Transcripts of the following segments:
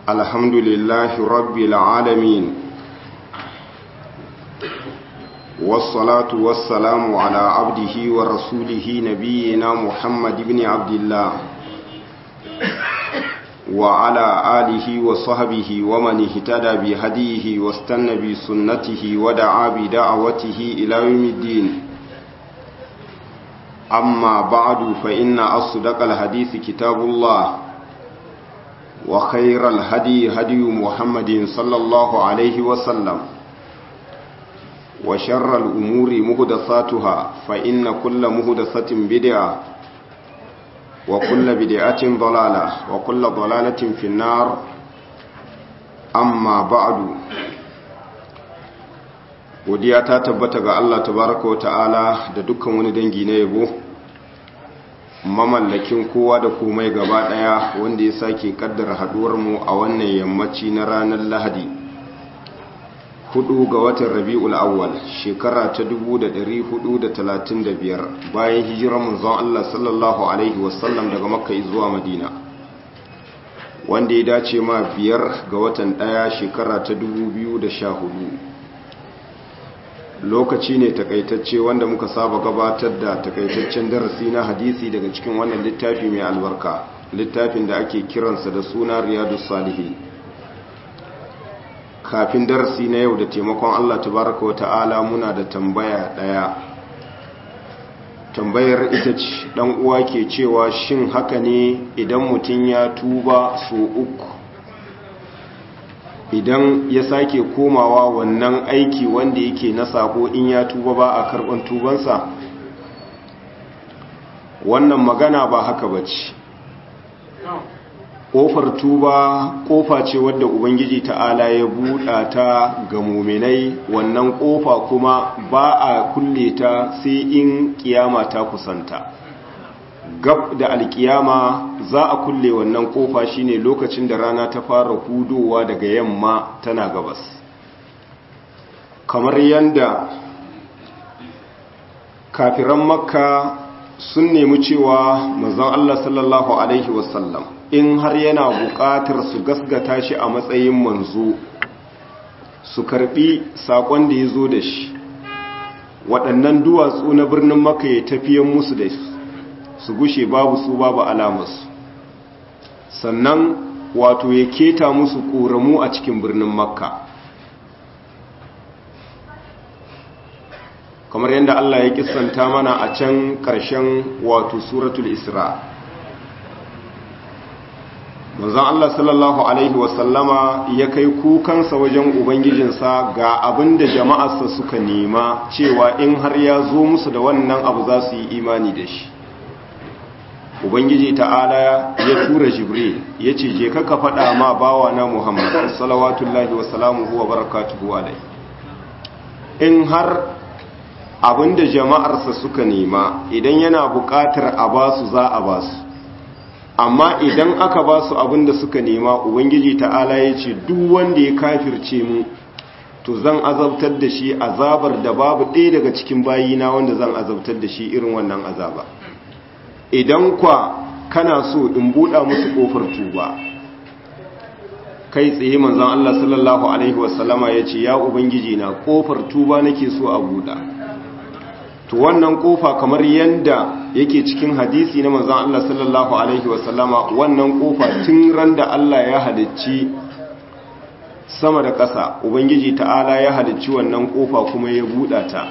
الحمد لله رب العالمين والصلاة والسلام على عبده ورسوله نبينا محمد بن عبد الله وعلى آله وصحبه ومن اهتدى بهديه واستنى بسنته ودعا بدعوته إلى يوم الدين أما بعد فإن أصدق الحديث كتاب الله وخير الهدي هدي محمد صلى الله عليه وسلم وشر الأمور مهدثاتها فإن كل مهدثة بدعة وكل بدعة ضلالة وكل ضلالة في النار أما بعد godiya ta tabbata ga Allah tabaraka wa ta'ala da dukkan wani dangi na yabo mamallakin kowa da komai gaba daya wanda ya sake kaddara haduwar mu a wannan yammaci na ranar Lahadi hudu ga watan Rabiul Awwal shekara ta 1435 bayan hijirar manzon Allah sallallahu alaihi wasallam daga Makka zuwa Madina wanda ya dace ma biyar ga watan daya shekara ta 2014 lokaci ne takaitacce wanda muka saba gabatar da takaitaccen darasi na hadisi daga cikin wannan littafi mai albarka littafin da ake kiransa da suna riyadu salihi kafin darasi na yau da taimakon allah tabaraka wa ta'ala muna da tambaya daya tambayar ita ce dan uwa ke cewa shin haka ne idan mutum ya tuba so uku idan ya sake komawa wannan aiki wanda yake na sako in ya tuba ba a karban tubansa wannan magana ba haka ba ce ƙofar tuba ƙofa ce wadda ubangiji ta'ala ya buɗa ta ga muminai wannan ƙofa kuma ba a kulle ta sai in ƙiyama ta kusanta gab da alkiyama za a kulle wannan kofa shine lokacin da rana ta fara hudowa daga yamma tana gabas kamar yadda kafiran makka sun nemi cewa manzon Allah sallallahu alaihi wasallam in har yana buƙatar su gasgata shi a matsayin manzo su karbi sakon da ya zo da shi waɗannan duwatsu na birnin makka ya tafiyan musu da su su gushe babu su babu alamarsu sannan wato ya keta musu ƙoramu a cikin birnin makka kamar yadda Allah ya kisanta mana a can ƙarshen wato suratul isra manzon Allah sallallahu alaihi wasallama ya kai kukansa wajen ubangijinsa ga abin da jama'arsa suka nema cewa in har ya zo musu da wannan abu za su yi imani da shi ubangiji ta'ala ya tura jibril ya ce je ka faɗa ma bawa na muhammad salawatullahi wa salamuhu wa barakatuhu alai in har abinda jama'arsa suka nema idan yana buƙatar a basu za a basu amma idan aka basu abinda suka nema ubangiji ta'ala ya ce duk wanda ya kafirce mu to zan azabtar da shi azabar da babu ɗaya daga cikin bayina wanda zan azabtar da shi irin wannan azaba idan kwa kana so in buɗa musu ƙofar tuba kai tsaye manzan Allah sallallahu Alaihi wasallama ya ce ya Ubangiji na ƙofar tuba nake so a buɗa to wannan ƙofa kamar yadda yake cikin hadisi na manzan Allah sallallahu Alaihi wasallama wannan ƙofa tun ran da Allah ya halicci sama da ƙasa Ubangiji ta'ala ya halicci wannan ƙofa kuma ya buɗa ta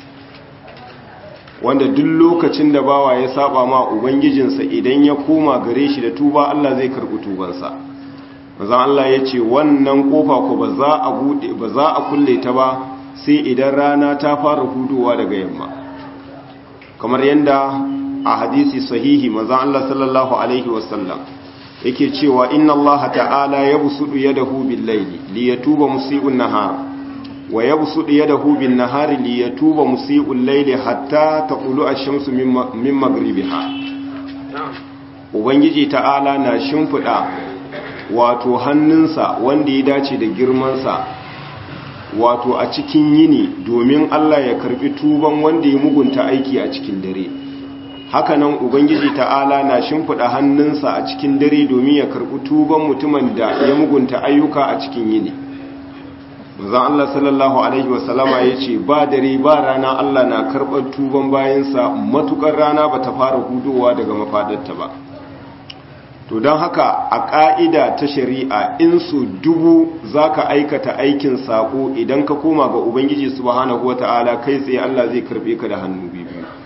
wanda duk lokacin da bawa ya saba ma ubangijinsa idan ya koma gare shi da tuba Allah zai karbi tubansa manzon Allah ya ce wannan kofa ko ba za a bude ba za a kulle ta ba sai idan rana ta fara hudowa daga yamma kamar yanda a hadisi sahihi manzon Allah sallallahu alaihi wasallam yake cewa inna Allah ta'ala yabsudu yadahu bil-layli liyatuba musii'un nahar wa yabsudu yadahu bin nahari li yatuba musii'ul layli hatta taqulu ash-shamsu min maghribiha ubangiji ta'ala na shimfida wato hannunsa wanda ya dace da girmansa wato a cikin yini domin Allah ya karbi tuban wanda ya mugunta aiki a cikin dare hakanan ubangiji ta'ala na shimfiɗa hannunsa a cikin dare domin ya karɓi tuban mutumin da ya mugunta ayyuka a cikin yini manzon Allah sallallahu alaihi wasallama ya ce ba dare ba rana Allah na karɓar tuban bayansa matukar rana ba ta fara hudowa daga mafadarta ba to don haka a ƙa'ida ta shari'a in su dubu za ka aikata aikin saƙo idan ka koma ga ubangiji subhanahu wa ta'ala kai tsaye Allah zai karɓe ka da hannu biyu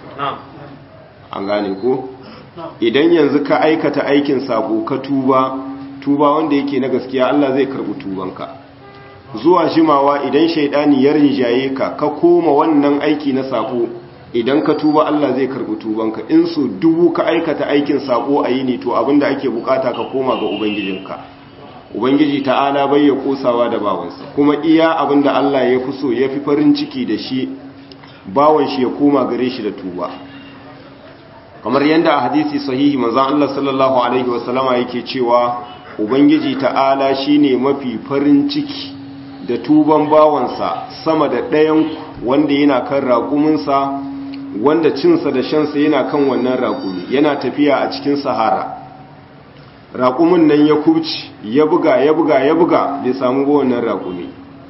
an gane ko idan yanzu ka aikata aikin saƙo ka tuba tuba wanda yake na gaskiya Allah zai karɓi tubanka zuwa jimawa idan shaidani ya rinjaye ka ka koma wannan aiki na saƙo idan ka tuba Allah zai karbi tubanka in su dubu ka aikata aikin sako a yini to abinda ake bukata ka koma ga ubangijinka ubangiji ta'ala bai ya kosawa da bawansa kuma iya abinda Allah ya fi so ya fi farin ciki da shi bawan shi ya koma gare shi da tuba kamar yadda a hadisi sahihi manzon Allah sallallahu alaihi wasallama yake cewa ubangiji ta'ala shine mafi farin ciki da tuban bawansa sama da ɗayan wanda yana kan raƙuminsa wanda cinsa da shansa yana kan wannan raƙumi yana tafiya a cikin sahara raƙumin nan ya kubci ya buga ya buga ya buga bai samu ba wannan raƙumi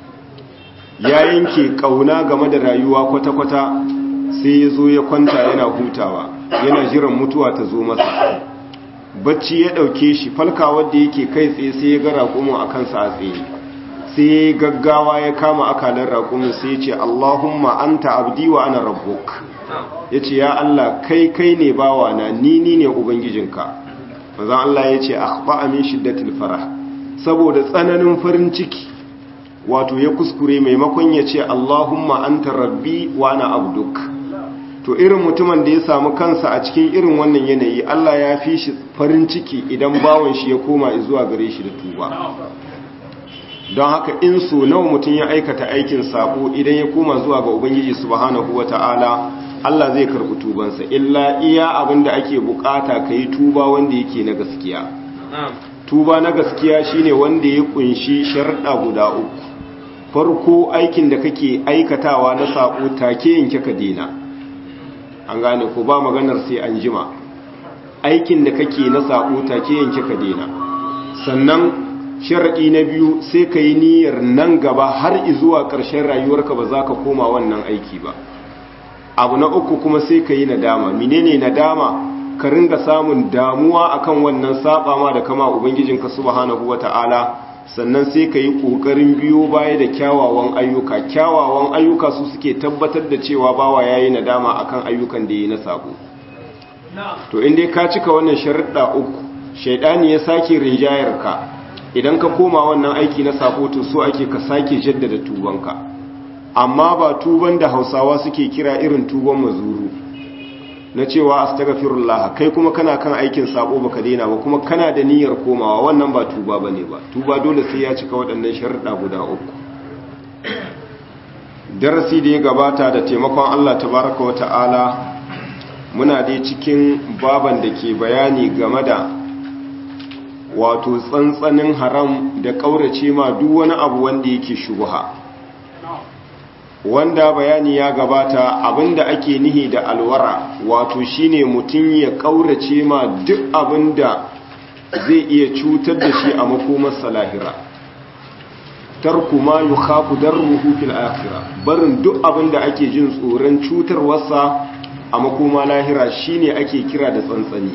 ya yanke ƙauna game da rayuwa kwata-kwata sai ya zo ya kwanta yana hutawa yana jiran mutuwa ta zo masa bacci ya ɗauke shi falkawar da yake kai tsaye sai ya ga raƙumin a kansa a tsaye sai gaggawa ya kama akalar raƙumin sai ya ce Allahumma anta abdi wa ana rabbuk ya ce ya Allah kai kai ne bawa na ni ni ne ubangijinka mazan Allah ya ce akhba amin shiddatil farah saboda tsananin farin ciki wato ya kuskure maimakon ya ce Allahumma anta rabbi wa ana abduk to irin mutumin da ya samu kansa a cikin irin wannan yanayi Allah ya fi shi farin ciki idan bawan shi ya koma zuwa gare shi da tuba don haka in so nawa mutum ya aikata aikin sabo idan ya koma zuwa ga ubangiji subhanahu wata'ala Allah zai karɓi tubansa illa iya abin da ake bukata kai tuba wanda yake na gaskiya tuba na gaskiya shine wanda ya kunshi sharɗa guda uku farko aikin da kake aikatawa na sabo take yanke ka dena an gane ko ba maganar sai an jima aikin da kake na sabo take yanke ka dena sannan sharaɗi na biyu sai ka yi niyyar nan gaba har izuwa ƙarshen rayuwarka ba za ka koma wannan aiki ba abu na uku kuma sai ka yi nadama menene nadama ka ringa samun damuwa akan wannan saba ma da kama ubangijinka subhanahu wata'ala sannan sai ka yi ƙoƙarin biyo baya da kyawawan ayyuka kyawawan ayyuka su suke tabbatar da cewa bawa ya yi nadama akan ayyukan da ya yi na sabo to inda ka cika wannan sharaɗa uku shaidani ya sake rinjayar ka idan ka koma wannan aiki na sabo to so ake ka sake jaddada tubanka amma ba tuban da hausawa suke kira irin tuban mazuru na cewa astaghfirullah kai kuma kana kan aikin sabo baka daina ba kuma kana da niyyar komawa wannan ba tuba bane ba tuba dole sai ya cika waɗannan sharuɗa guda uku darasi da ya gabata da taimakon Allah tabaraka wa ta'ala muna dai cikin baban da ke bayani game da wato tsantsanin haram da ƙaurace ma duk wani abu wanda yake shubha wanda bayani ya gabata abinda ake nihi da alwara wato shine mutum ya ƙaurace ma duk abinda zai iya cutar da shi a makomarsa lahira tarku ma yukhafu darruhu fil akhirah barin duk abinda ake jin tsoron cutarwarsa a makoma lahira shine ake kira da tsantsani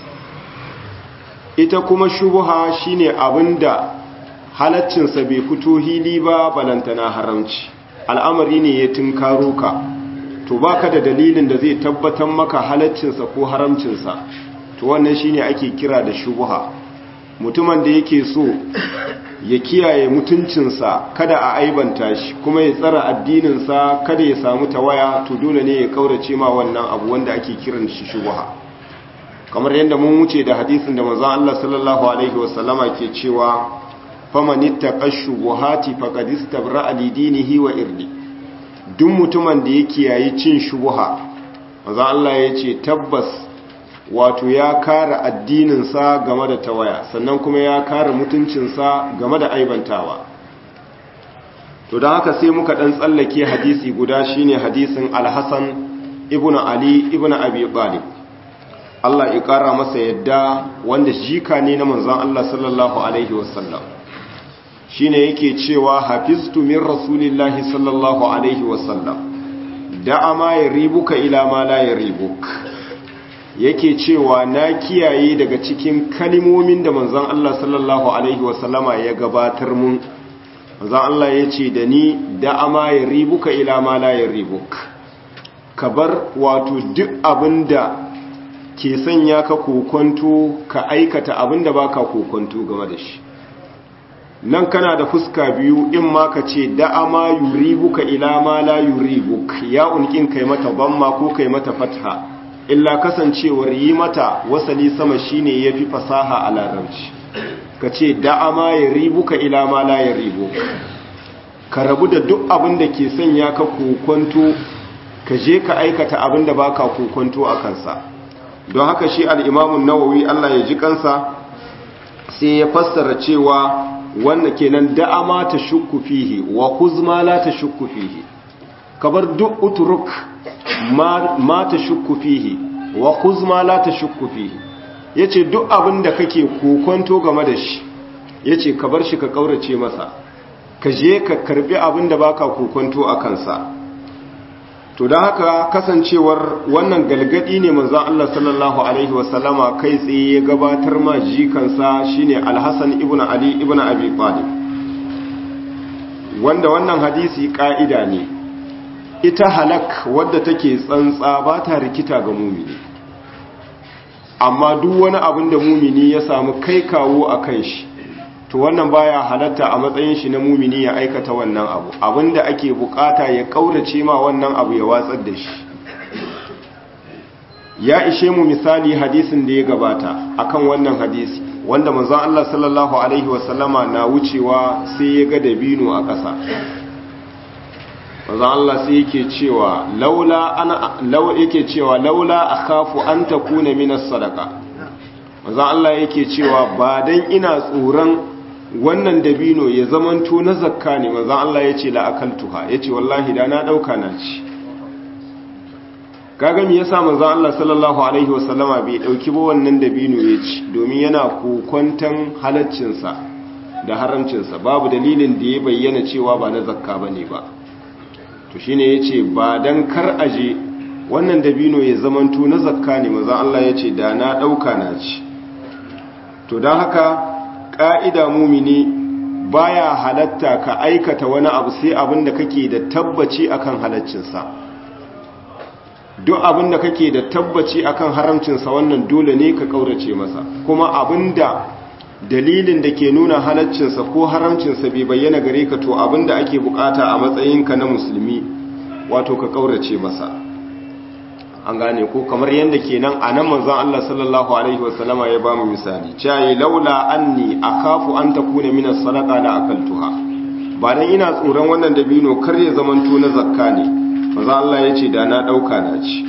ita kuma shubuha shine abinda halaccinsa bai fito hili ba balantana haramci al'amari ne ya tunkaro ka to baka da dalilin da zai tabbatar maka halaccinsa ko haramcinsa to wannan shine ake kira da shubuha mutumin da yake so ya kiyaye mutuncinsa kada a aibanta shi kuma ya tsara addininsa kada ya samu tawaya to dole ne ya kaurace ma wannan abu wanda ake kiran shi shubuha kamar yadda mun wuce da hadisin da manzon Allah sallallahu alaihi wasallama ke cewa faman ittaqa shubuhati faqad istabra'a li dinihi wa irdi duk mutumin da ya kiyaye cin shubuha manzon Allah ya ce tabbas wato ya kare addininsa game da tawaya sannan kuma ya kare mutuncinsa game da aibantawa to don haka sai muka dan tsallake hadisi guda shine hadisin al-Hasan ibn Ali ibn Abi Talib Allah ya ƙara masa yadda wanda jika ne na manzon Allah sallallahu alaihi wasallam shine yake cewa hafiztu min rasulillahi sallallahu alaihi wasallam da'a ma yaribuka ila ma la yaribuk yake cewa na kiyaye daga cikin kalimomin da manzon Allah sallallahu alaihi wasallama ya gabatar mun manzon Allah ya ce da ni da'a ma yaribuka ila ma la yaribuk kabar wato duk abinda ke sanya ka kokonto ka aikata abinda baka kokonto game da shi nan kana da fuska biyu in ma ka ce da'a ma yuribuka ila ma la yuribuk ya unkin kai mata bamma ko kai mata fatha illa kasancewar yi mata wasali sama shine yafi fasaha a larabci ka ce da'a ma yuribuka ila ma la yuribuk ka rabu da duk abin da ke sanya ka kokonto ka je ka aikata abin da baka kokonto a kansa don haka shi al-imamu nawawi Allah ya ji kansa sai ya fassara cewa wannan kenan da'ama ta shukku fihi wa kuzma la ta shukku fihi kabar duk uturuk ma, ma ta shukku fihi wa kuzma la ta shukku fihi yace duk abin da kake kokonto game da shi yace ka bar shi ka kaurace masa ka je ka karbi abin da baka kokonto a kansa to da haka kasancewar wannan galgadi ne manzon Allah sallallahu alaihi wasallama kai tsaye ya gabatar ma jikansa shine Al-Hasan ibn Ali ibn Abi Talib wanda wannan hadisi ka'ida ne ita halak wadda take tsantsa ba ta rikita ga mumini amma duk wani abin da mumini ya samu kai kawo a kan shi to wannan baya halatta a matsayin shi na mumini ya aikata wannan abu abinda ake bukata ya kaurace ma wannan abu ya watsar da shi ya ishe mu misali hadisin da ya gabata akan wannan hadisi wanda manzon Allah sallallahu alaihi wasallama na wucewa sai ya ga dabino a ƙasa manzon Allah sai yake cewa laula ana law yake cewa laula akhafu an takuna minas sadaqa manzon Allah yake cewa ba dan ina tsoron wannan dabino ya zamanto na zakka ne manzan Allah ya ce la'akaltuha ya ce wallahi da na ɗauka na ci gagami ya sa manzan Allah sallallahu Alaihi wasallama bai ɗauki ba wannan dabino ya ci domin yana kokwantan halaccinsa da haramcinsa babu dalilin da ya bayyana cewa ba na zakka ba ne ba to shi ne ya ce ba don kar aje wannan dabino ya zamanto na zakka ne manzan Allah ya ce da na ɗauka na ci to don haka ƙa'ida mumini baya halatta ka aikata wani abu sai abin da kake da tabbaci akan halaccinsa duk abin da kake da tabbaci akan haramcinsa wannan dole ne ka ƙaurace masa kuma abin da dalilin da ke nuna halaccinsa ko haramcinsa bai bayyana gare ka to abin da ake bukata a matsayinka na musulmi wato ka ƙaurace masa an gane ko kamar yadda kenan a nan manzon Allah sallallahu alaihi wasallama ya bamu misali cewa laula anni akhafu an takuna min as-sadaqa la akaltuha ba dan ina tsoron wannan dabino kar ya zamanto na zakka ne manzon Allah ya ce da na dauka na ci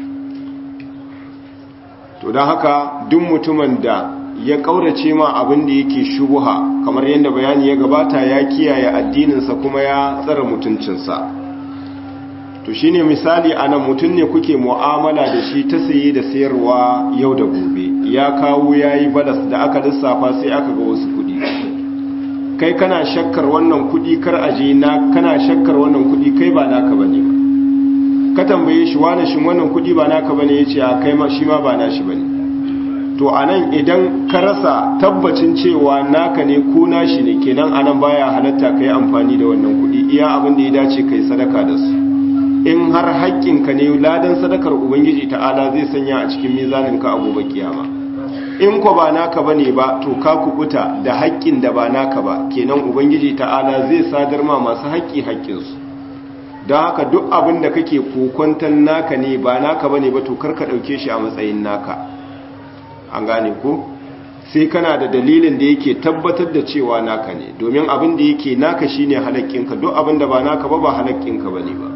to dan haka duk mutumin da ya kaurace ma abin da yake shubuha kamar yadda bayani ya gabata ya kiyaye addininsa kuma ya tsara mutuncinsa to shine misali anan mutum ne kuke mu'amala da shi ta saye da sayarwa yau da gobe ya kawo yayi balas da aka lissafa sai aka ga wasu kudi kai kana shakkar wannan kudi kar aje na kana shakkar wannan kudi kai ba naka bane ka tambaye shi wani shin wannan kudi ba naka bane yace a kai ma shi ma ba nashi bane to anan idan ka rasa tabbacin cewa naka ne ko nashi ne kenan anan baya halatta kai amfani da wannan kudi iya abin da ya dace kai sadaka da su in har haƙƙinka ne ladan sadakar ubangiji ta'ala zai sanya a cikin mizaninka a gobe kiyama in ko ba naka bane ba to ka kubuta da haƙƙin da ba naka ba kenan ubangiji ta'ala zai sadar ma masu haƙƙi haƙƙinsu don haka duk abin da kake kokonton naka ne ba naka bane ba to karka ɗauke shi a matsayin naka an gane ko sai kana da dalilin da yake tabbatar da cewa naka ne domin abin da yake naka shine halakkinka duk abin da ba naka ba ba halakkinka bane ba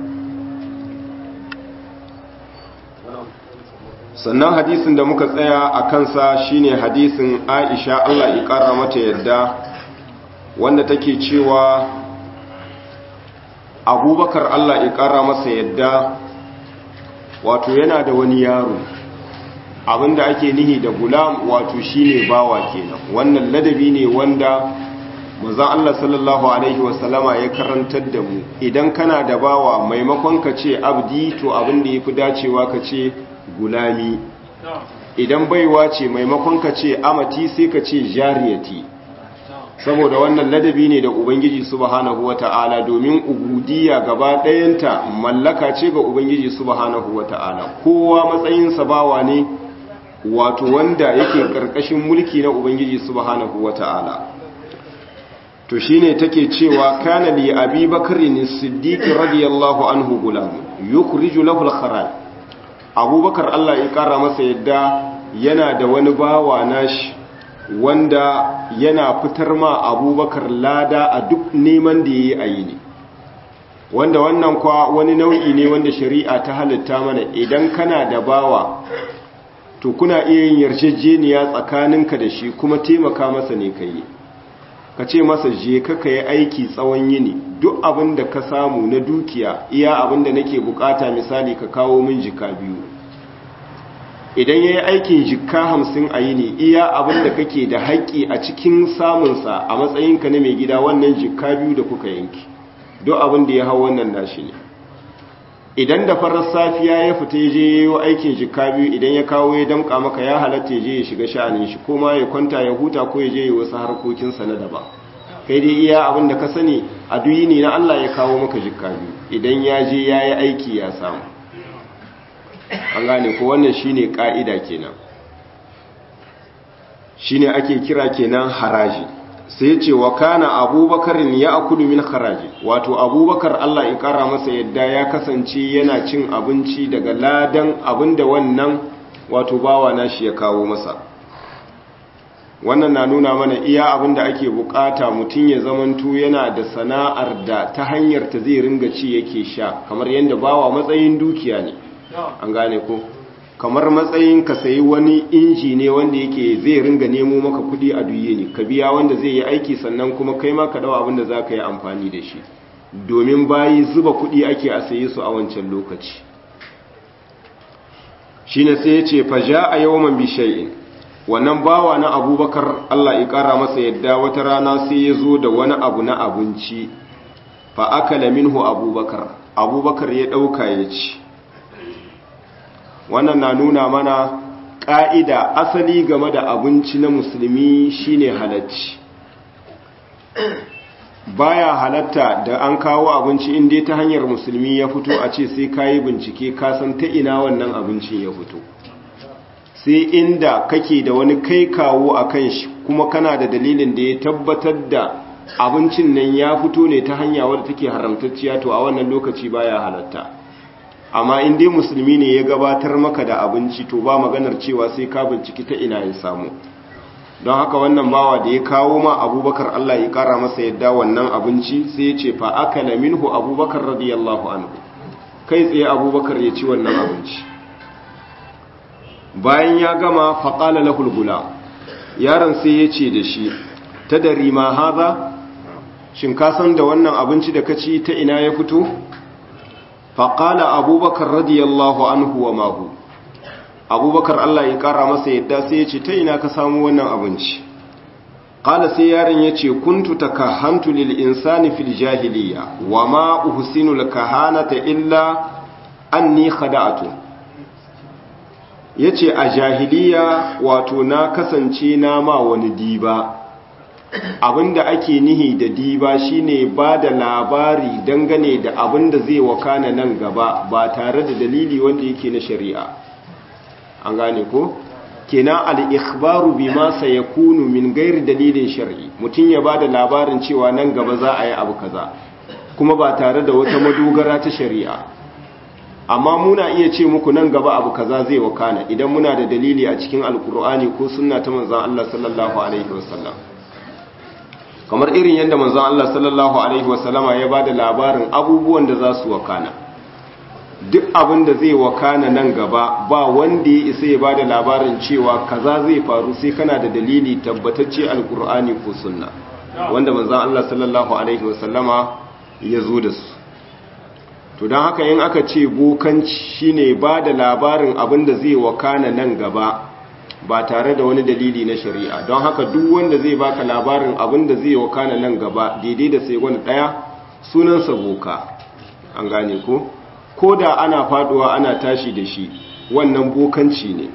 sannan hadisin da muka tsaya a kansa shine hadisin Aisha Allah ya kara mata yadda wanda take cewa Abubakar Allah ya kara masa yadda wato yana da wani yaro abinda ake nihi da gulam wato shine bawa kenan wannan ladabi ne wanda manzon Allah sallallahu alaihi wasallama ya karantar da mu idan kana da bawa maimakon ka ce abdi to abinda yafi dacewa ka ce gulami idan baiwa ce maimakon ka ce amati sai ka ce jariyati saboda wannan ladabi ne da ubangiji subhanahu wata'ala domin ubudiyya gaba ɗayanta mallaka ce ga ubangiji subhanahu wata'ala kowa matsayinsa bawa ne wato wanda yake ƙarƙashin mulki na ubangiji subhanahu wata'ala to shine take cewa kana li abi bakrin siddiq radiyallahu anhu gulam yukhriju lahu al-kharaj abubakar Allah ya kara masa yadda yana da wani bawa nashi wanda yana fitar ma abubakar lada a duk neman da ya yi a yi ne wanda wannan kwa wani nau'i ne wanda shari'a ta halitta mana idan kana da bawa to kuna iya yin yarjejeniya tsakaninka da shi kuma taimaka masa ne ka yi ka ce masa je ka ka yi aiki tsawon yini duk abin da ka samu na dukiya iya abin da nake bukata misali ka kawo min jika biyu idan ya yi aikin jikka hamsin a yini iya abin da kake da haƙƙi a cikin samunsa a matsayinka na mai gida wannan jikka biyu da kuka yanki duk abin da ya hau wannan nashi ne idan da farar safiya ya fita ya je ya yi aikin jikka biyu idan ya kawo ya damƙa maka ya halatta ya je ya shiga sha'anin shi ko ma ya kwanta ya huta ko ya je ya wasu harkokinsa na daba kai dai iya abin da ka sani a duk yini na Allah ya kawo maka jikka biyu idan ya je ya yi aiki ya samu an gane ko wannan shine ka'ida kenan shine ake kira kenan haraji sai ya ce wa kana abubakarin ya akulu min haraji wato abubakar Allah ya kara masa yadda ya kasance yana cin abinci daga ladan abinda wannan wato bawa nashi ya kawo masa wannan na nuna mana iya abinda ake bukata mutum ya zamanto yana da sana'ar da ta hanyar ta zai ringa ci yake sha kamar yadda bawa matsayin dukiya ne an gane ko kamar matsayin ka sayi wani inji ne wanda yake zai ringa nemo maka kudi a duye ne ka biya wanda zai yi aiki sannan kuma kai ma ka dawa abin da za ka yi amfani da shi domin bayi zuba kudi ake a sayi su a wancan lokaci shi ne sai ya ce fa ja a yawon bishayin wannan bawa na abubakar allah ya kara masa yadda wata rana sai ya zo da wani abu na abinci fa akala minhu abubakar abubakar ya ɗauka ya ci wannan na nuna mana ƙa'ida asali game da abinci na musulmi shine halacci baya halatta da an kawo abinci inda ta hanyar musulmi ya fito a ce sai kayi bincike kasan ta ina wannan abincin ya fito sai inda kake da wani kai kawo a kan shi kuma kana da dalilin da ya tabbatar da abincin nan ya fito ne ta hanya wadda take haramtacciya to a wannan lokaci baya halatta amma in dai musulmi ne ya gabatar maka da abinci to ba maganar cewa sai ka binciki ta ina ya samu don haka wannan bawa da ya kawo ma abubakar Allah ya kara masa yadda wannan abinci sai ya ce fa akala minhu abubakar radiyallahu anhu kai tsaye abubakar ya ci wannan abinci bayan ya gama faƙala lahul gula yaron sai ya ce da shi ta dari ma haza shin ka san da wannan abinci da ka ci ta ina ya fito faƙala abubakar radiyallahu anhu wa mahu abubakar Allah ya ƙara masa yadda sai ya ce ta ina ka samu wannan abinci ƙala sai yaron ya ce kuntu ta kahantu lil insani fil jahiliya wa ma uhsinul kahanata illa anni khada'atu yace a jahiliya wato na kasance na ma wani diba abinda ake nihi da diba shine ba da labari dangane da abinda zai wakana nan gaba ba tare da dalili wanda yake na shari'a an gane ko kenan al-ikhbaru bima sayakunu min gairi dalilin shar'i mutun ya bada labarin cewa nan gaba za a yi abu kaza kuma ba tare da wata madogara ta shari'a amma muna iya ce muku nan gaba abu kaza zai wakana idan muna da dalili a cikin alkur'ani ko sunna ta manzon Allah sallallahu alaihi wasallam kamar irin yadda manzon Allah sallallahu alaihi wasallama ya bada labarin abubuwan da za su wakana duk abin da zai wakana nan gaba ba wanda ya isa ya bada labarin cewa kaza zai faru sai kana da dalili tabbatacce alkur'ani ko sunna wanda manzon Allah sallallahu alaihi wasallama ya zo da su to don haka yin aka ce bokanci shine ba da labarin abin da zai wakana nan gaba ba tare da wani dalili na shari'a don haka duk wanda zai baka labarin abin da zai wakana nan gaba daidai da sai wani ɗaya sunansa boka an gane ko ko da ana faduwa ana tashi da shi wannan bokanci ne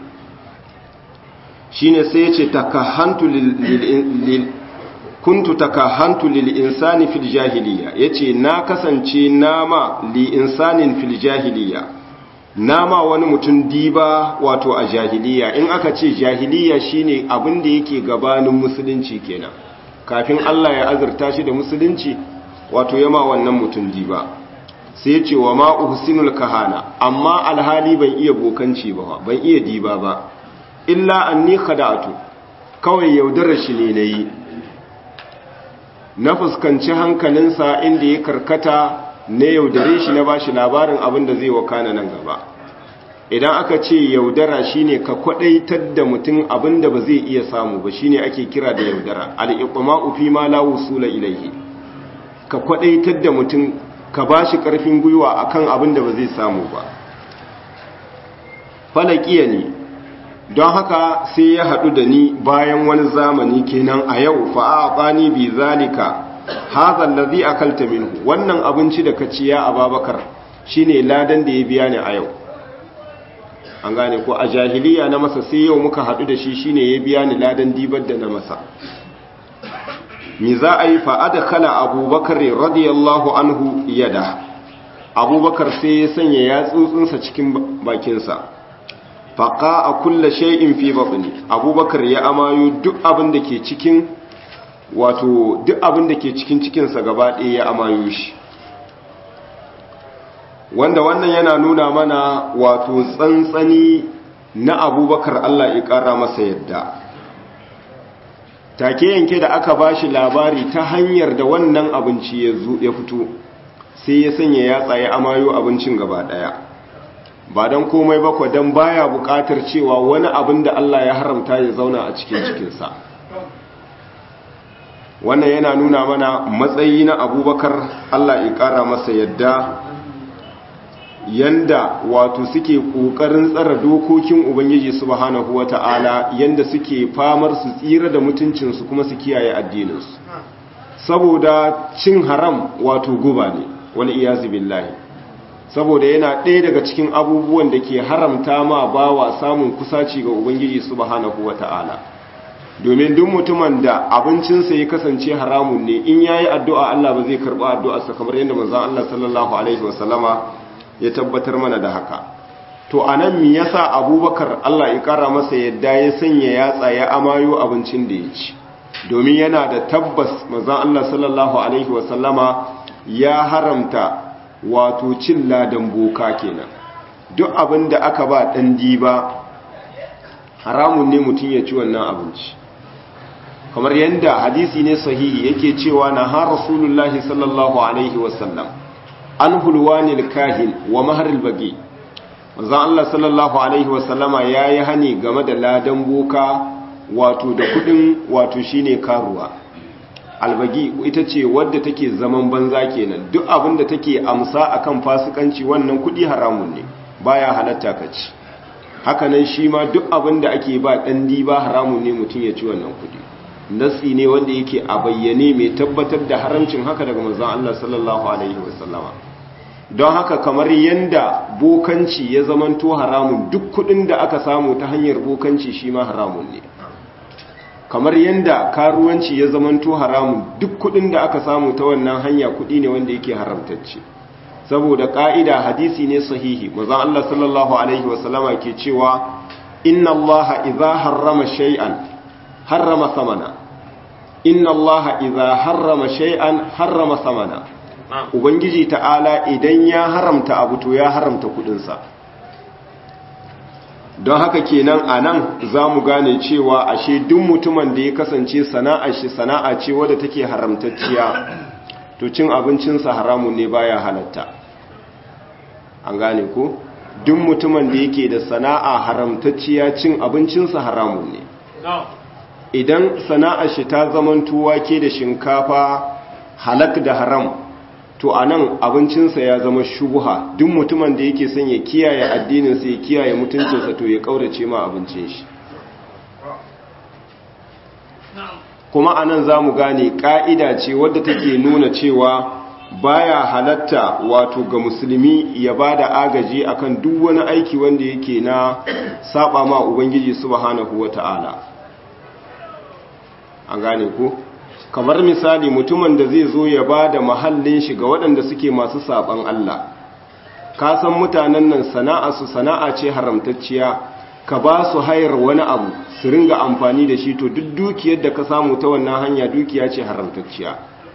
shine sai ya ce takahantu lil kuntu takahantu lil insani fil jahiliya yace na kasance nama li insanin fil jahiliya nama wani mutum diba wato a jahiliya in aka ce jahiliya shine abin da yake gabanin musulunci kenan kafin Allah ya azurta shi da musulunci wato yama wannan mutum diba sai ya ce wa ma uhsinul kahana amma alhali ban iya bokanci ba ban iya diba ba illa anni khada'atu kawai yaudarar shi ne nayi na fuskanci hankalinsa inda ya karkata na yaudare shi na bashi labarin abin da zai wakana nan gaba idan aka ce yaudara shine ka kwadaitar da mutum abin da ba zai iya samu ba shine ake kira da yaudara al-iqma'u fi ma la wusula ilayhi ka kwadaitar da mutum ka bashi karfin gwiwa akan abin da ba zai samu ba falakiya ne don haka sai ya haɗu da ni bayan wani zamani kenan a yau fa'aɓani bi zalika hazan da zai akalta minhu wannan abinci da ka ciya a babakar shi ne ladan da ya biya ni a yau an gane ko a jahiliya na masa sai yau muka haɗu da shi shi ne ya biya ni ladan dibar da na masa mi za a yi fa'ada kala abubakar radiyallahu anhu yada abubakar sai ya sanya yatsotsinsa cikin bakinsa faƙa a kulla shay'in fi baɗini abubakar ya amayo duk abin da ke cikin wato duk abin da ke cikin cikinsa gaba ɗaya ya amayo shi wanda wannan yana nuna mana wato tsantsani na abubakar Allah ya ƙara masa yadda take yanke da aka ba shi labari ta hanyar da wannan abinci ya fito sai ya sanya yatsa ya amayo abincin gaba ɗaya ba don komai ba don baya buƙatar cewa wani abin da Allah ya haramta ya zauna a cikin cikinsa wannan yana nuna mana matsayi na abubakar Allah ya ƙara masa yadda yanda wato suke ƙoƙarin tsara dokokin ubangiji subhanahu wata'ala yanda suke famar su tsira da mutuncinsu kuma su kiyaye addininsu saboda cin haram wato guba ne wal iyazu billahi saboda yana ɗaya daga cikin abubuwan da ke haramta ma bawa samun kusaci ga ubangiji subhanahu wata'ala domin duk mutumin da abincinsa ya kasance haramun ne in yayi addu'a Allah ba zai karɓi addu'arsa kamar yadda manzon Allah sallallahu alaihi wasallama ya tabbatar mana da haka to anan me yasa Abubakar Allah ya kara masa yadda ya sanya yatsa ya amayo abincin da ya ci domin yana da tabbas manzon Allah sallallahu alaihi wasallama ya haramta wato cin ladan boka kenan duk abin da aka ba ɗan diba haramun ne mutum ya ci wannan abinci kamar yadda hadisi ne sahihi yake cewa na har rasulullahi sallallahu alaihi wasallam an hulwanil kahin wa maharil bagi manzon Allah sallallahu alaihi wasallama yayi hani game da ladan boka wato da kudin wato shine karuwa albagi ita ce wadda take zaman banza kenan duk abin da take amsa akan fasikanci wannan kudi haramun ne baya halatta ka ci hakanan shi ma duk abin da ake ba dan diba haramun ne mutum ya ci wannan kudi nasi ne wanda yake a bayyane mai tabbatar da haramcin haka daga manzon Allah sallallahu alaihi wasallama don haka kamar yanda bokanci ya zamanto haramun duk kudin da aka samu ta hanyar bokanci shi ma haramun ne kamar yanda karuwanci ya zamanto haramun duk kudin da aka samu ta wannan hanya kudi ne wanda yake haramtacce saboda ka'ida hadisi ne sahihi manzon Allah sallallahu alaihi wasallama ke cewa inna Allah idza harrama shay'an harrama samana inna Allah idza harrama shay'an harrama samana ubangiji ta'ala idan ya haramta abu to ya haramta kudinsa don haka kenan anan zamu gane cewa ashe duk mutumin da ya kasance sana'ar shi sana'a ce wadda take haramtacciya to cin abincinsa haramun ne baya halatta an gane ko duk mutumin da yake da sana'a haramtacciya cin abincinsa haramun ne idan sana'ar shi ta zamanto wake da shinkafa halak da haram to a nan abincinsa ya zama shubuha duk mutumin da yake son ya kiyaye addininsa ya kiyaye mutuncinsa to ya kaurace ma abincin shi kuma a nan za mu gane ƙa'ida ce wadda take nuna cewa baya halatta wato ga musulmi ya ba da agaji akan duk wani aiki wanda yake na saba ma ubangiji subhanahu wata'ala an gane ku kamar misali mutumin da zai zo ya ba da mahallin shi ga waɗanda suke masu saban Allah ka san mutanen nan sana'a su sana'a ce haramtacciya ka ba su hayar wani abu su ringa amfani da shi to duk dukiyar da ka samu ta wannan hanya dukiya ce haramtacciya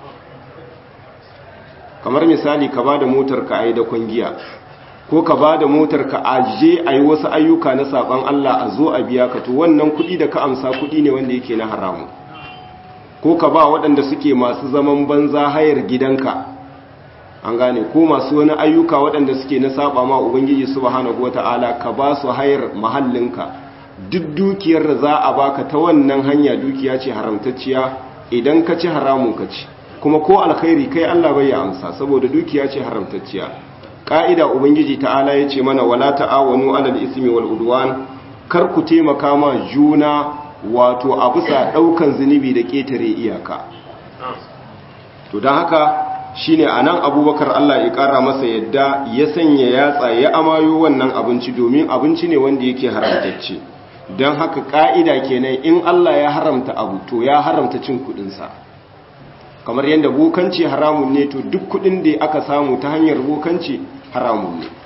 kamar misali ka ba da motar ka a yi da kwangiya ko ka ba da motar ka a je a yi wasu ayyuka na saban Allah a zo a biya ka to wannan kuɗi da ka amsa kuɗi ne wanda yake na haramu ko ka ba waɗanda suke masu zaman banza hayar gidanka an gane ko masu wani ayyuka waɗanda suke na saba ma ubangiji subhanahu wata'ala ka ba su hayar mahallinka duk dukiyar da za a baka ta wannan hanya dukiya ce haramtacciya idan ka ci haramun ka ci kuma ko alkhairi kai Allah bai ya amsa saboda dukiya ce haramtacciya ka'ida ubangiji ta'ala ya ce mana wala ta'awanu alal ismi wal udwan kar ku taimaka ma juna wato a bisa daukan zunubi da ketare iyaka to dan haka shine anan abubakar Allah ya kara masa yadda ya sanya yatsa ya amayo wannan abinci domin abinci ne wanda yake haramtacce don haka ka'ida kenan in Allah ya haramta abu to ya haramta cin kudinsa kamar yadda bokanci haramun ne to duk kudin da aka samu ta hanyar bokanci haramun ne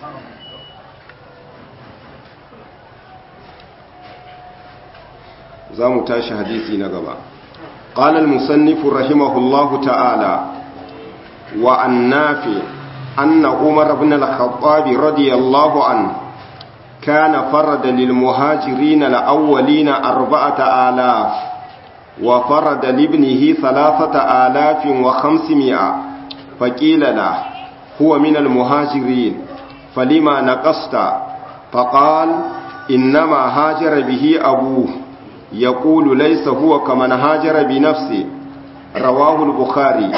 za mu tashi hadisi na gaba قال المصنف رحمه الله تعالى وعن نافع أن عمر بن الخطاب رضي الله عنه كان فرد للمهاجرين الأولين أربعة آلاف وفرد لابنه ثلاثة آلاف وخمسمائة فقيل له هو من المهاجرين فلما نقصت فقال إنما هاجر به أبوه يقول ليس هو كمن هاجر بنفسه رواه البخاري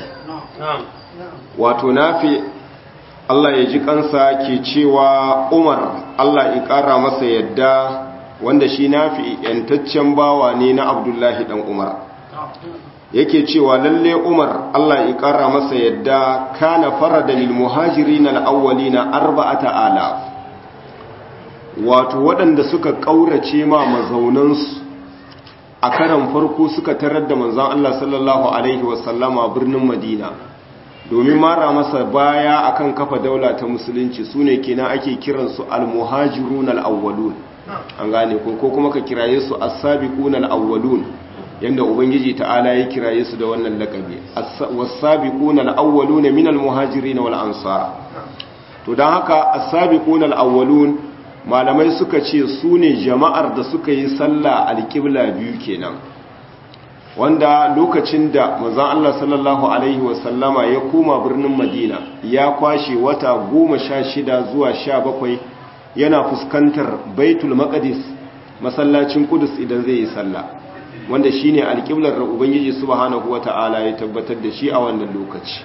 wato nafi Allah ya ji kansa ke cewa Umar Allah ya ƙara masa yadda wanda shi nafi yantaccen bawa ne na Abdullahi dan Umar yake cewa lalle Umar Allah ya ƙara masa yadda kana farada lil muhajirin al awwalina arba'ata alaf wato waɗanda suka ƙaurace ma mazaunansu a karan farko suka tarar da manzon Allah sallallahu alaihi wasallama birnin Madina domin mara masa baya akan kafa daula ta musulunci su ne kenan ake kiransu al-muhajirun al-awwalun an gane ko ko kuma ka kiraye su as-sabiqun al-awwalun yanda ubangiji ta'ala ya kiraye su da wannan lakabi was-sabiqun al-awwalun min al-muhajirin wal ansar to dan haka as-sabiqun al-awwalun malamai suka ce su ne jama'ar da suka yi sallah al-qibla biyu kenan wanda lokacin da manzon Allah sallallahu alaihi wasallama ya koma birnin Madina ya kwashe wata goma sha shida zuwa sha bakwai yana fuskantar Baitul Maqdis masallacin Qudus idan zai yi sallah wanda shine alƙiblar da Ubangiji subhanahu wata'ala ya tabbatar da shi a wannan lokaci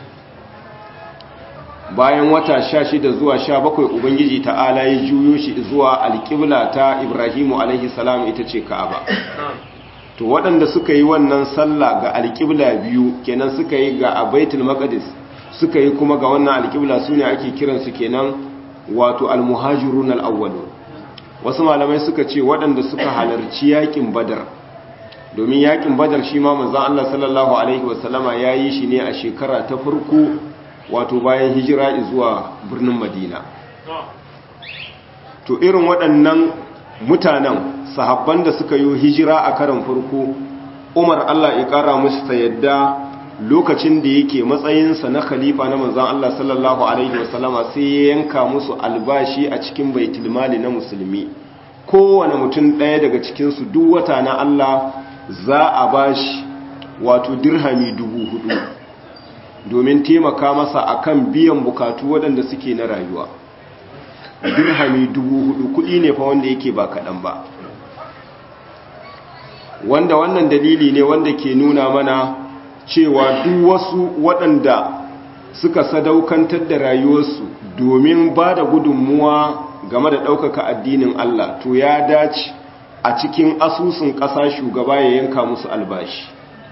bayan wata sha shida zuwa sha bakwai Ubangiji ta'ala ya juyo shi zuwa alƙibla ta Ibrahimu alaihi salam ita ce Ka'aba to waɗanda suka yi wannan sallah ga alƙibla biyu kenan suka yi ga abaitul maqdis suka yi kuma ga wannan alƙibla sune ake kiransu kenan wato almuhajirun alawwalun wasu malamai suka ce waɗanda suka halarci yakin badar domin yakin badar shi ma manzon Allah sallallahu alaihi wasallama yayi shi ne a shekara ta farko wato bayan hijira zuwa birnin Madina to irin waɗannan mutanen sahabban da suka yi hijira a karan farko umar allah ya kara musu ta yadda lokacin da yake matsayinsa na khalifa na manzan allah sallallahu alaihi wasallama sai ya yanka musu albashi a cikin baitulmali na musulmi kowane mutum ɗaya daga cikinsu duk wata na allah za a bashi wato dirhami dubu hudu domin taimaka masa akan biyan bukatu waɗanda suke na rayuwa dirhami dubu hudu kuɗi ne fa wanda yake ba kaɗan ba wanda wannan dalili ne wanda ke nuna mana cewa duk wasu waɗanda suka sadaukantar da rayuwarsu domin ba da gudunmuwa game da ɗaukaka addinin Allah to ya dace a cikin asusun ƙasa shugaba ya yanka musu albashi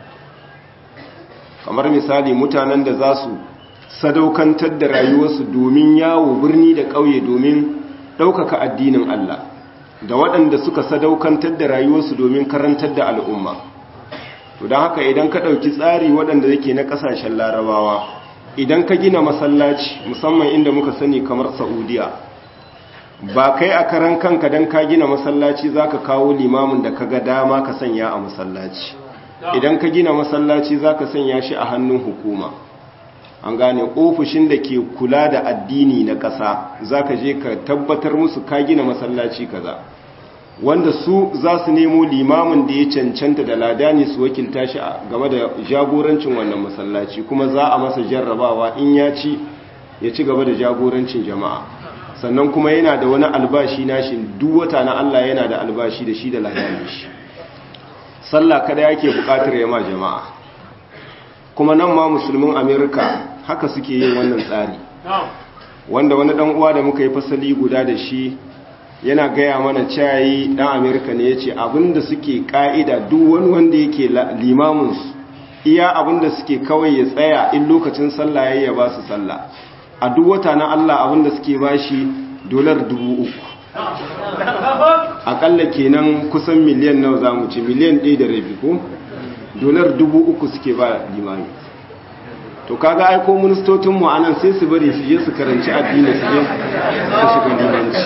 kamar misali mutanen da za su sadaukantar da rayuwarsu domin yawo birni da ƙauye domin ɗaukaka addinin Allah da waɗanda suka sadaukantar da rayuwarsu domin karantar da al'umma to don haka idan ka ɗauki tsari waɗanda yake na ƙasashen larabawa idan ka gina masallaci musamman inda muka sani kamar saudiya ba kai a karan kanka don ka gina masallaci za ka kawo limamin da ka ga dama ka sanya a masallaci idan ka gina masallaci za ka sanya shi a hannun hukuma an gane ofishin da ke kula da addini na ƙasa za ka je ka tabbatar musu ka gina masallaci kaza wanda su za su nemo limamin da ya cancanta da ladani su wakilta shi game da jagorancin wannan masallaci kuma za a masa jarrabawa in ya ci ya ci gaba da jagorancin jama'a sannan kuma yana da wani albashi nashi duk wata na Allah yana da albashi da shi da ladani shi sallah kada yake bukatar yama jama'a kuma nan ma musulmin amerika haka suke yin wannan tsari wanda wani dan uwa da muka yi fasali guda da shi yana gaya mana cayi dan amerika ne ya ce abinda suke ka'ida duk wani wanda yake limaminsu iya abinda suke kawai ya tsaya in lokacin sallah ya yi ba su sallah a duk wata na allah abinda suke ba shi dolar dubu uku akalla kenan kusan miliyan nawa za mu ce miliyan ɗaya da rabi ko dolar dubu uku suke ba limami to kaga aiko ministocinmu a nan sai su bari su je su karanci addini su je su shiga limanci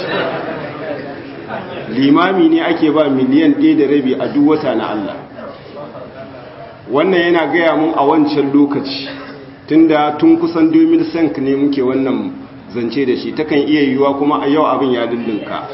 limami ne ake ba miliyan ɗaya da rabi a duk wata na Allah wannan yana gaya mun a wancan lokaci tunda tun kusan 2005 ne muke wannan zance da shi takan iya yiwuwa kuma a yau abin ya lullunka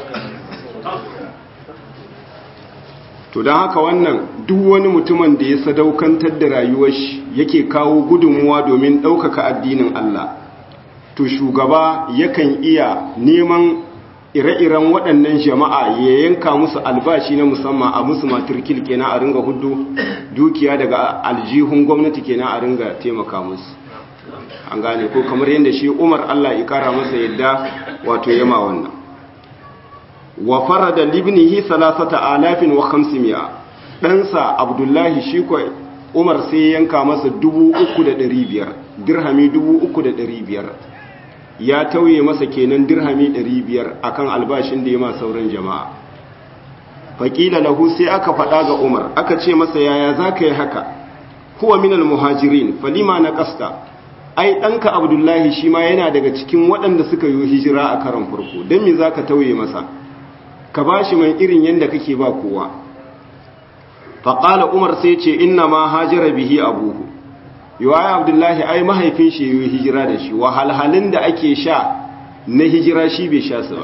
to don haka wannan duk wani mutumin da ya sadaukantar da rayuwar shi yake kawo gudunmuwa domin ɗaukaka addinin Allah to shugaba yakan iya neman ire-iren waɗannan jama'a ya yanka musu albashi na musamman a musu maturkil kenan a ringa hudu dukiya daga aljihun gwamnati kenan a ringa taimaka musu an gane ko kamar yadda shi umar Allah ya kara masa yadda wato yama wannan wa farada libnihi salasata alafin wa khamsimiya ɗansa abdullahi shi ko umar sai yanka masa dubu uku da ɗari biyar dirhami dubu uku da ɗari biyar ya tauye masa kenan dirhami 500 akan albashin da ya ma sauran jama'a faƙila lahu sai aka faɗa ga umar aka ce masa yaya za ka yi haka huwa minal muhajirin falima na ƙasta ai ɗanka abdullahi shi ma yana daga cikin waɗanda suka yi hijira a karan farko don me za ka tauye masa ka ba shi mai irin yadda kake ba kowa faƙala umar sai ce inna ma hajira bihi abuhu yiwaya abdullahi ai mahaifin shi yi hijira da shi wahalhalin da ake sha na hijira shi bai sha su ba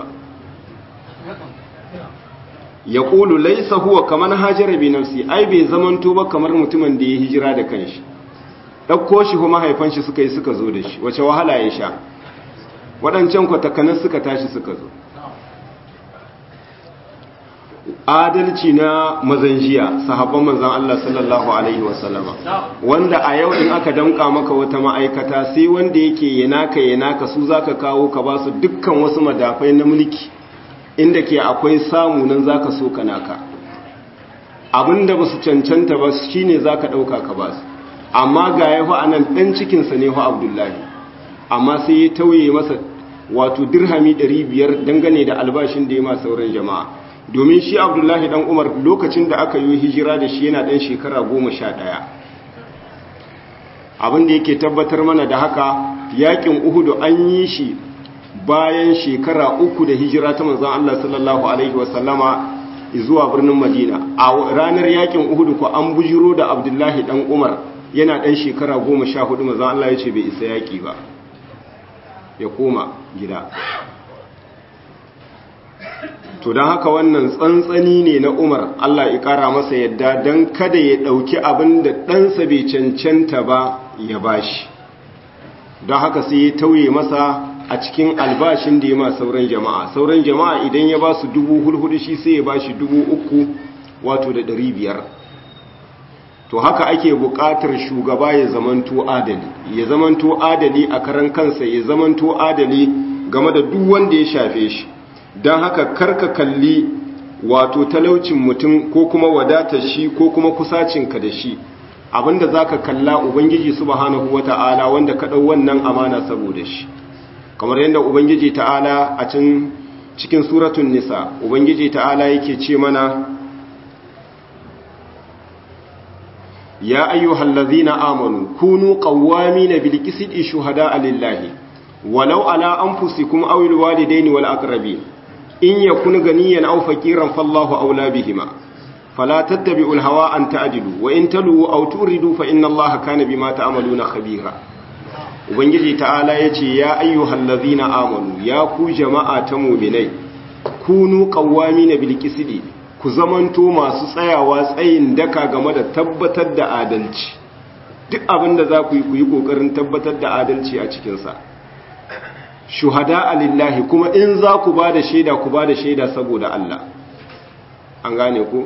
ya ƙulu laisa huwa kamar hajjara bi nafsi ai bai zamanto ba kamar mutumin da ya hijira da kanshi ɗauko shi kuma mahaifan shi suka yi suka zo da shi wace wahala ya sha waɗancan kwatakanar suka tashi suka zo adalci na mazanjiya sahabban manzan Allah sallallahu Alaihi wasallama wanda a yau in aka damka maka wata ma'aikata sai wanda yake yanaka yanaka su za ka kawo ka ba su dukkan wasu madafai na mulki inda ke akwai samu nan za ka so ka naka abinda ba su cancanta ba shi ne za ka ɗauka ka ba su amma ga ya a nan ɗan cikinsa ne fa abdullahi amma sai ya tauye masa wato dirhami 500 dangane da albashin da ya ma sauran jama'a domin shi abdullahi dan umar lokacin da aka yi hijira da shi yana dan shekara goma sha ɗaya abinda yake tabbatar mana da haka yakin uhudu an yi shi bayan shekara uku da hijira ta manzan Allah sallallahu alaihi wasallama zuwa birnin madina a ranar yakin uhudu ko an bujiro da abdullahi dan umar yana dan shekara goma sha hudu manzan Allah ya ce bai isa yaki ba ya koma gida to don haka wannan tsantsani ne na umar Allah ya kara masa yadda don kada ya ɗauki abin da ɗansa bai cancanta ba ya bashi don haka sai ya tauye masa a cikin albashin da ya ma sauran jama'a sauran jama'a idan ya ba su dubu hulhudu shi sai ya ba shi dubu uku wato da ɗari biyar to haka ake buƙatar shugaba ya zamanto adali ya zamanto adali a karan kansa ya zamanto adali game da duk wanda ya shafe shi don haka karka kalli wato talaucin mutum ko kuma wadatar shi ko kuma kusacinka da shi abinda zaka kalla ubangiji subhanahu wata'ala wanda ka dau wannan amana saboda shi kamar yadda ubangiji ta'ala a cikin cikin suratul nisa ubangiji ta'ala yake ce mana ya ayyuhallazina amanu kunu qawwamina bil qisti shuhada'a lillahi walau ala anfusikum aw al walidaini wal aqrabin in yakun ganiyan aw faqiran fallahu awla bihima fala tattabi'u al hawa an ta'dilu wa in talu aw turidu fa inna allaha kana bima ta'maluna khabira ubangiji ta'ala yace ya ayyuhallazina amanu ya ku jama'a ta mu'minai kunu qawwamina bil qisti ku zamanto masu tsayawa tsayin daka game da tabbatar da adalci duk abin da za ku yi ku yi ƙoƙarin tabbatar da adalci a cikinsa shuhada alillahi kuma in za ku ba da shaida ku ba da shaida saboda Allah an gane ku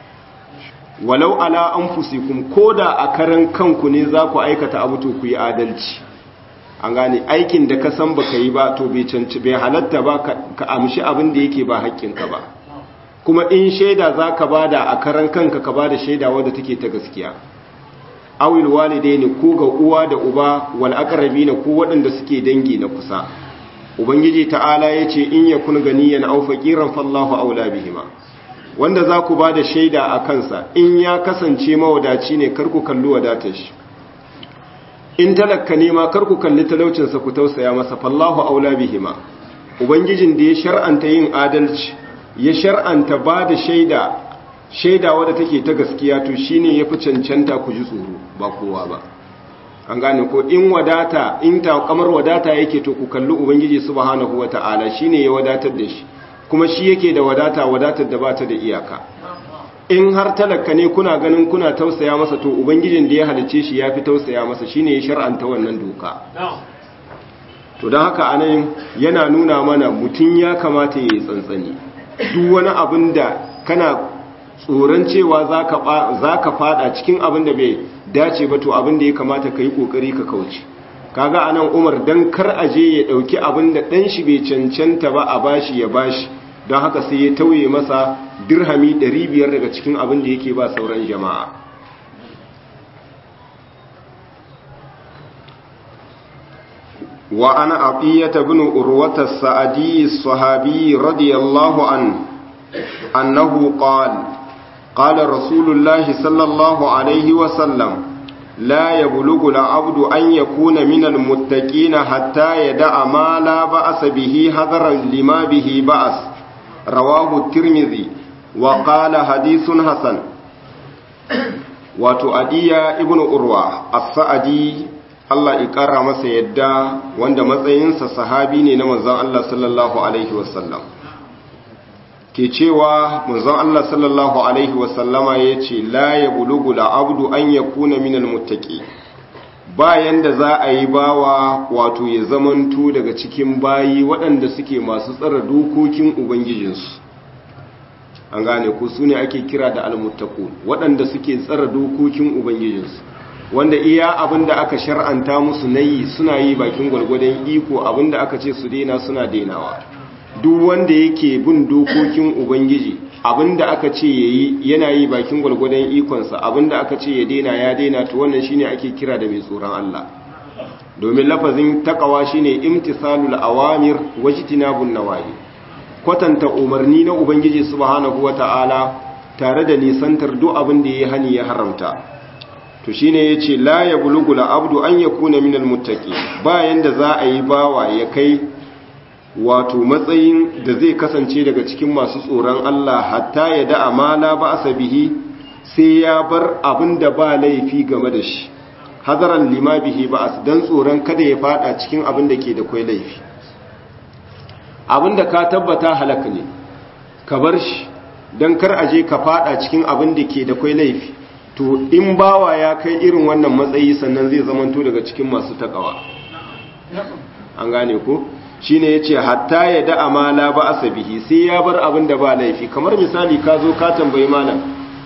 walau ala an fusikun ko da a karan kanku ne za ku aikata abu to ku yi adalci an gane aikin da ka san baka yi ba to bai canci bai halatta ba ka amshi abin da yake ba haƙƙinka ba kuma in shaida za ka bada a karan kanka ka bada shaida wadda take ta gaskiya awil walidai ne ko ga uwa da uba wal aqrabi ne ko waɗanda suke dangi na kusa ubangiji ta'ala yace in yakun ganiyan aw faqiran fallahu aula bihima wanda za ku bada shaida a kansa in ya kasance mawadaci ne kar ku kalli wadatar shi in talakka ne ma kar ku kalli talaucinsa ku tausaya masa fallahu aula bihima ubangijin da ya shar'anta yin adalci ya shar'anta ba da shaida shaida wadda take ta gaskiya to shine yafi cancanta ku ji tsoro ba kowa ba an gane ko in wadata in ta kamar wadata yake to ku kalli ubangiji subhanahu wataala shine ya wadatar da shi kuma shi yake da wadata wadatar da bata da iyaka in har talaka ne kuna ganin kuna tausaya masa to ubangijin da ya halice shi yafi tausaya masa shine ya shar'anta wannan doka to don haka anan yana nuna mana mutum ya kamata ya yi tsantsani duk wani abin da kana tsoron cewa za ka fada cikin abin da bai dace ba to abin da ya kamata ka yi kokari ka kauce kaga anan umar don kar aje ya dauki abin da dan shi bai cancanta ba a bashi ya bashi don haka sai ya tauye masa dirhami 500 daga cikin abin da yake ba sauran jama'a وعن عطية بن أروة السعدي الصحابي رضي الله عنه أنه قال قال رسول الله صلى الله عليه وسلم لا يبلغ العبد أن يكون من المتقين حتى يدع ما لا بأس به حذرا لما به بأس رواه الترمذي وقال حديث حسن وتؤدي ابن أروة السعدي Allah ya ƙara masa yadda wanda matsayinsa sahabi ne na manzon Allah sallallahu Alaihi wasallam. Ke cewa manzon Allah sallallahu Alaihi wasallama ya ce, La ya bulugu abdu an ya kuna minal mutaki, bayan da za a yi bawa wato ya zamanto daga cikin bayi waɗanda suke masu tsara dokokin Ubangijinsu. An gane ku su ne ake kira da almuttaku waɗanda suke tsara dokokin Ubangijinsu. wanda iya abinda aka shar'anta musu nayi suna yi bakin gwargwadon iko abinda aka ce su daina suna dainawa duk wanda yake bin dokokin ubangiji abinda aka ce yayi yana yi bakin gwargwadon ikonsa abinda aka ce ya daina ya daina to wannan shine ake kira da mai tsoron Allah domin lafazin takawa shine imtisalul awamir wajtinabun nawahi kwatanta umarni na ubangiji subhanahu wataala tare da nisantar duk abin da ya hani ya haramta to shine yace la yablugu abdu an yakuna minal muttaqi bayan da za a yi bawa ya kai wato matsayin da zai kasance daga cikin masu tsoron Allah hatta ya da amala ba asabihi sai ya bar abin da ba laifi game da shi hadaran lima bihi ba dan tsoron kada ya fada cikin abin da ke da kwai laifi abin da ka tabbata halaka ne ka bar shi dan kar aje ka fada cikin abin da ke da kwai laifi to in bawa ya kai irin wannan matsayi sannan zai zamanto daga cikin masu takawa an gane ko shine yace hatta ya da amala ba asabihi sai ya bar abin da ba laifi kamar misali ka zo ka tambayi malam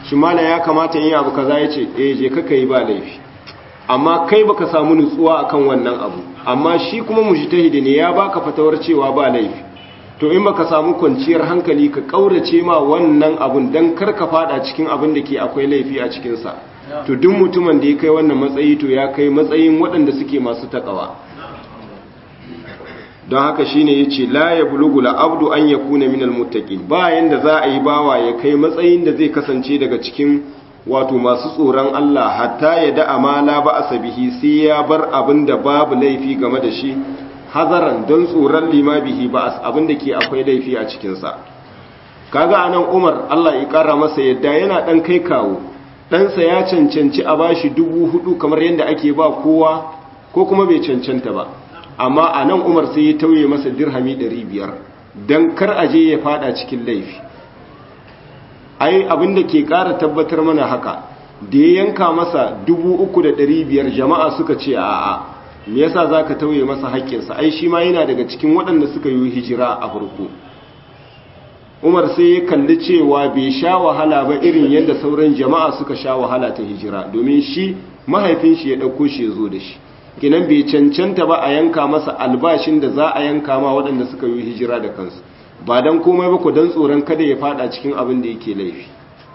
shi malam ya kamata yin abu kaza ya ce eh je kaka yi ba laifi amma kai baka samu nutsuwa akan wannan abu amma shi kuma mujtahidi ne ya baka fatawar cewa ba laifi to in baka samu kwanciyar hankali ka kaurace ma wannan abun dan kar ka fada cikin abin da ke akwai laifi a cikin sa to duk mutumin da ya kai wannan matsayi to ya kai matsayin waɗanda suke masu takawa don haka shine yace la yablughu la abdu an yakuna minal muttaqin ba yanda za a yi bawa ya kai matsayin da zai kasance daga cikin wato masu tsoron Allah hatta ya da amala ba asabihi sai ya bar abin da babu laifi game da shi hazaran don tsoron lima bihi ba abin da ke akwai laifi a cikin sa kaga anan Umar Allah ya kara masa yadda yana dan kai kawo ɗansa ya cancanci a bashi dubu hudu kamar yadda ake ba kowa ko kuma bai cancanta ba amma a nan umar sai ya tauye masa dirhami 500 don kar aje ya fada cikin laifi ai abinda ke kara tabbatar mana haka da ya yanka masa 3,500 jama'a suka ce a'a me yasa za ka tauye masa haƙƙinsa ai shi ma yana daga cikin waɗanda suka yi hijira a farko umar sai ya kalli cewa bai sha wahala ba irin yadda sauran jama'a suka sha wahala ta hijira domin shi mahaifin shi ya ɗauko shi ya zo da shi kinan bai cancanta ba a yanka masa albashin da za a yanka ma waɗanda suka yi hijira da kansu ba don komai ba ku don tsoron kada ya fada cikin abin da yake laifi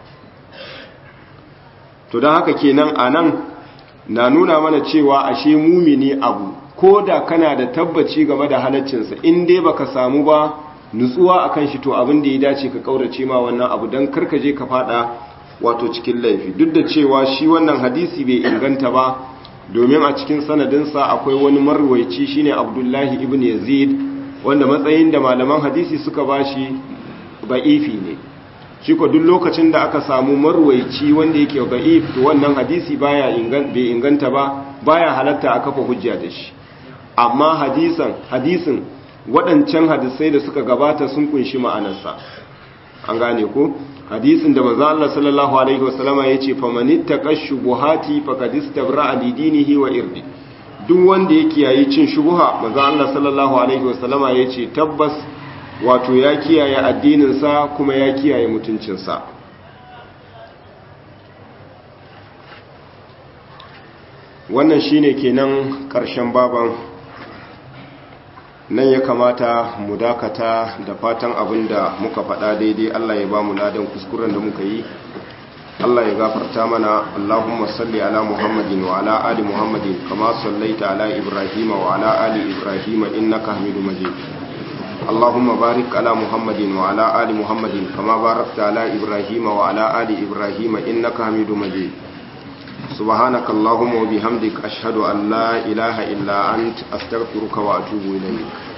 to don haka kenan a nan na nuna mana cewa ashe mumini abu ko da kana da tabbaci game da halaccinsa in dai baka samu ba nutsuwa akan shi to abin da ya dace ka kaurace ma wannan abu don karkaje ka fada wato cikin laifi duk da cewa shi wannan hadisi bai inganta ba domin a cikin sanadinsa akwai wani marwaici shine abdullahi ibn yazid wanda matsayin da malaman hadisi suka bashi ba'ifi ne shi ko duk lokacin da aka samu marwaici wanda yake ba'if to wannan hadisi baya bai inganta ba baya halatta a kafa hujja da shi amma hadisan hadisin waɗancan hadisai da suka gabata sun kunshi ma'anarsa an gane ko hadisin da manzo Allah sallallahu alaihi wasallama yace famanittaqa shubuhati faqad istabra'a li dinihi wa irdi duk wanda ya kiyaye cin shubuha manzo Allah sallallahu alaihi wasallama yace tabbas wato ya kiyaye addinin sa kuma ya kiyaye mutuncin sa wannan shine kenan karshen baban nan ya kamata mu dakata da fatan abin da muka faɗa daidai Allah ya ba mu ladan kuskuren da muka yi Allah ya gafarta mana Allahumma salli ala Muhammadin wa ala ali Muhammadin kama sallaita ala Ibrahim wa ala ali Ibrahim innaka Hamidum Majid Allahumma barik ala Muhammadin wa ala ali Muhammadin kama barakta ala Ibrahim wa ala ali Ibrahim innaka Hamidum Majid سبحانك اللهم وبحمدك أشهد أن لا إله إلا أنت أستغفرك وأتوب إليك